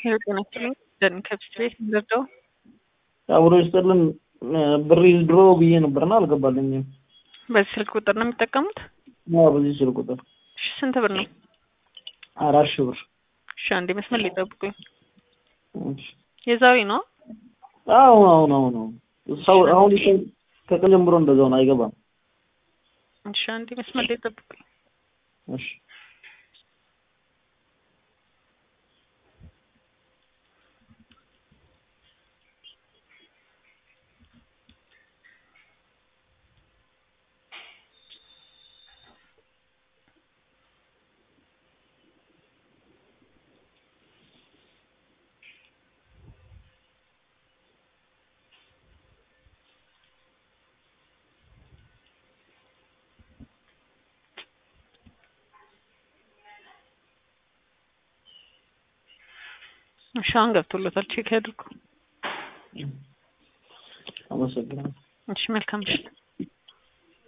ሄሎ ጤና ይስጥልኝ ደን ከብት ቤት እንደርደው አብሮ ይስጥልን ብር ድሮ ብዬ ነበርና አልገባልኝም። በዚህ ስልክ ቁጥር ነው የሚጠቀሙት? ያው በዚህ ስልክ ቁጥር እሺ ስንት ብር ነው? አራት ሺህ ብር። እሺ አንዴ መስመር ላይ ጠብቁኝ። እሺ። የዛሬ ነው? አሁን አሁን አሁን አሁን ሰው አሁን ይሰ- ከቀን ጀምሮ እንደዛው ነው፣ አይገባም። እሺ አንዴ መስመር ላይ ጠብቁኝ። እሺ እሺ አሁን ገብቶለታል። ቼክ ያድርጉ። አመሰግናለሁ። እሺ መልካም ምሽት።